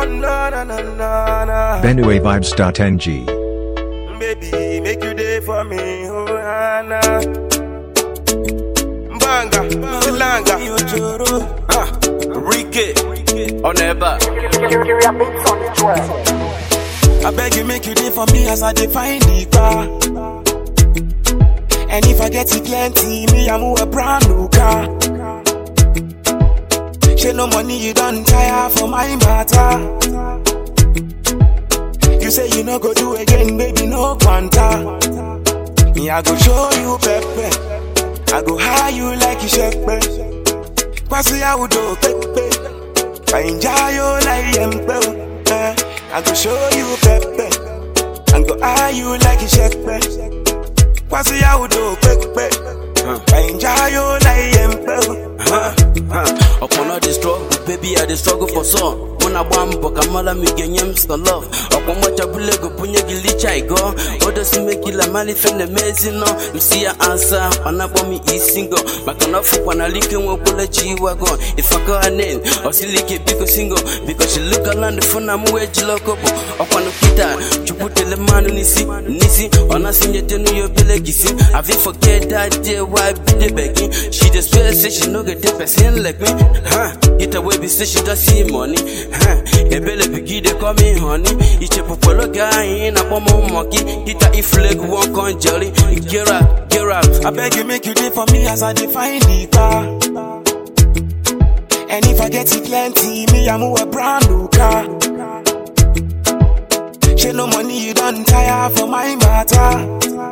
Oh na na na na na. BenueVibes.ng. Baby, make you day for me, oh na. Banga, Silanga, Ah, Ricky, on ever. I beg you make you day for me as I define the car. And if I get it plenty, me I move a brand new car. She no money you don't tire for my matter. You say you no go do again, baby, no quanta. Me I go show you pepe. I go high you like you shepe. Kwasi I would do pepe. Find you like empe. Eh, I go show you pepe. And go high you like you shepe. Kwasi I would do pepe. Find you like empe. Upon all the struggle, baby, I the struggle for some. When I want book, I'm all me get him some love. Upon what I believe, go punya gilicha I go. Others make it la money from the amazing no. You see your answer, when I want me is single. But can off when I lick and walk let you go. If I go her name, or she lick it because single. Because she look around the phone, I'm wedge local. Upon the kita, you put the man nisi, nisi. On a senior to know your belegisi. I think forget that day, why be the begging. She just swear, say she no get the person like me. Huh? It away be say she does see money. Huh? A belly biggie they call me honey. It's a popolo guy in a bomb monkey. It a if leg one con jelly. Get up, get up. I beg you make you day for me as I define the car. And if I get it plenty, me I move a brand new car. She no money you don't tire for my matter.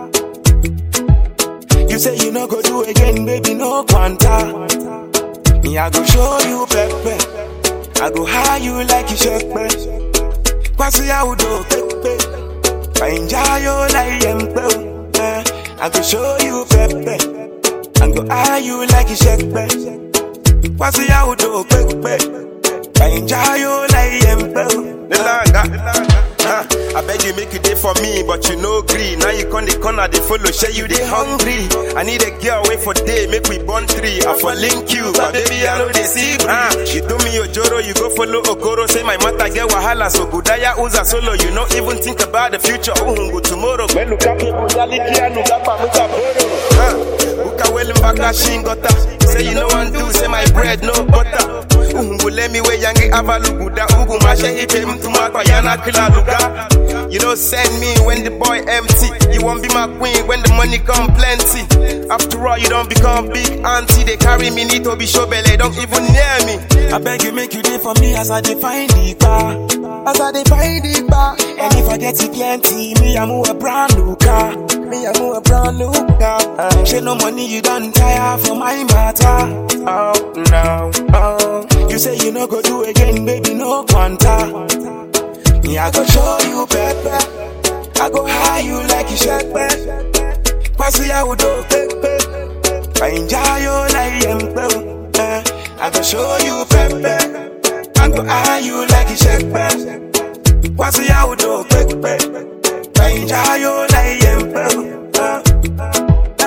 You say you no go do again, baby, no quanta. Me I go show you pepe. I go high you like you shepe. Kwasi I would do pepe. Find you like empe. Eh, I go show you pepe. And go high you like you shepe. Kwasi I would do pepe. Find you like empe. Nilanga. Ah, I beg you make you day for me, but you no green. Now you come the corner, they follow, share you they hungry. I need a girl wait for day, make we born three. I for link you, but baby I know they see. Ah, you do me Ojoro, you go follow Okoro. Say my matter get wahala, so Budaya Uza solo. You no even think about the future. Oh, go tomorrow. When look up, Budaliki and Ugapa Mutaboro. Ah, Uka well mbaka shingota. Say you know one do, say my bread no butter. Uhu let me way yangi avaluguda. Ugu mashe ipe mtuma kwa yana kila luga. You don't send me when the boy empty. You won't be my queen when the money come plenty. After all, you don't become big auntie. They carry me need to be show belly, don't even near me. I beg you make you day for me as I define the car. As I define the bar. And if I get it plenty, me I move a brand new car. Me I move a brand new car. She no money you don't tire for my matter. Oh no, oh. You say you no go do again, baby, no quanta. Me, I go show you pepe. I go high you like you shepe. Kwasi I would do pepe. Find you like empe. Eh, I go show you pepe. I go high you like you shepe. Kwasi I would do pepe. Find you like empe. Eh,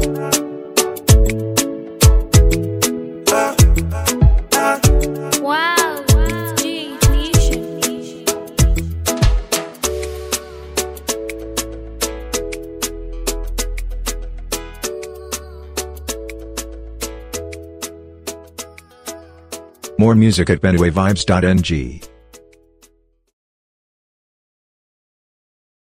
eh, eh, eh. Wow, it's G Nation. More music at BenueVibes.ng.